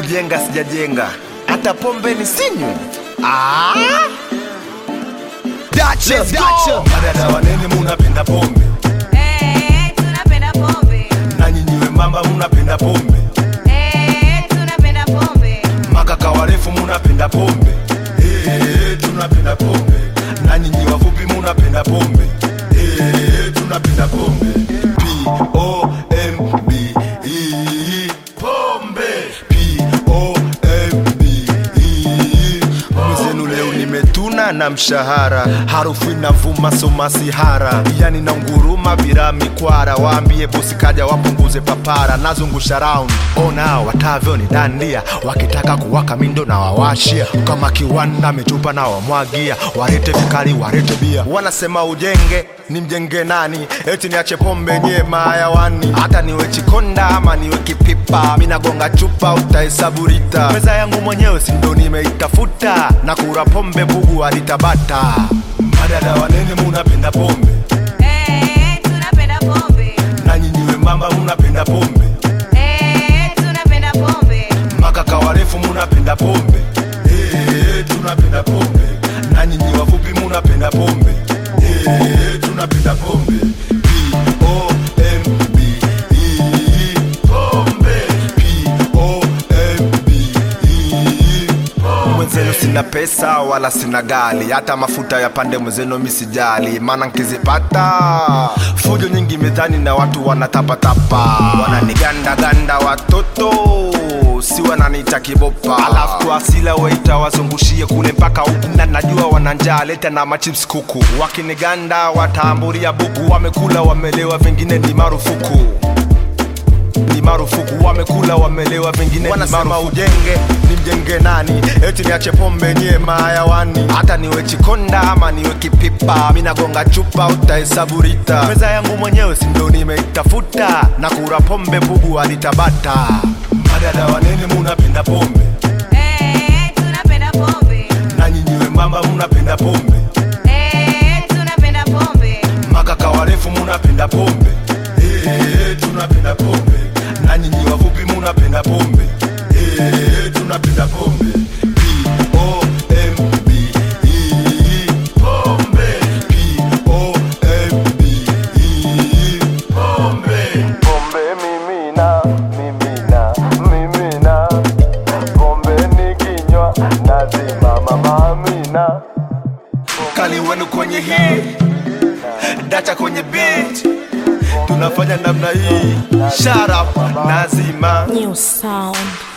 kujenga sijajenga hata pombe ni sinywe ah! Let's go! madada wanene munapenda pombe Eh, tunapenda pombe. na nyinyiwe mamba munapenda pombe Eh, tunapenda pombe. makaka warefu munapenda pombe Eh, tunapenda pombe na nyinyi wafupi munapenda pombe Eh, tunapenda pombe P-O-M-B-E. pombe P-O-M-B-E. mwenzenu leo nimetuna na mshahara harufu inavuma somasihara yani na nguruma bila mikwara waambie bosi kaja wapunguze papara nazungusha round ona watavyo ni dandia wakitaka kuwaka mindo na wawashia kama kiwanda metupa na wamwagia warete vikali warete bia wanasema ujenge ni mjenge nani eti niache pombe nye mayawani hata niwe chikonda ama niwe kipipa minagonga chupa utahesabu rita meza yangu mwenyewe sindo nimeitafuta na kura pombe bugu alitabata madada wanene munapenda pombe Eh, tunapenda pombe. na nyinyiwe mamba munapenda pombe Eh, tunapenda pombe. makaka warefu munapenda pombe Eh, tunapenda pombe na nyinyi wafupi munapenda pombe Eh, tunapenda pombe P-O-M-B-E. pombe P-O-M-B-E. mwenzenu sina pesa wala sina gali hata mafuta ya pande mwenzenu misijali maana nkizipata fujo nyingi mezani na watu wanatapatapa wananigandaganda watoto si wananiita kibopa alafu kwa asila weita wazungushie kule mpaka huku na najua wananjaa leta na machips kuku wakiniganda wataamburia buku wamekula wamelewa vingine ni marufuku ni marufuku wamekula wamelewa vingine wanasema ujenge ni mjenge nani eti niache pombe nye mayawani hata niwe chikonda ama niwe kipipa minagonga chupa utahesabu rita meza yangu mwenyewe sindo nimeitafuta na kura pombe bugu alitabata madada wanene munapenda pombe Eh, tunapenda pombe. na nyinyiwe mamba munapenda pombe Eh, tunapenda pombe. makaka warefu munapenda pombe Eh, tunapenda pombe na nyinyi wafupi munapenda pombe Eh, tunapenda pombe P-O-M-B-E. pombe P-O-M-B-E. pombe pombe mimina mimina mimina pombe nikinywa nazimama mamina kali wenu kwenye hii dacha kwenye beat tunafanya namna hii sharap nazima New sound.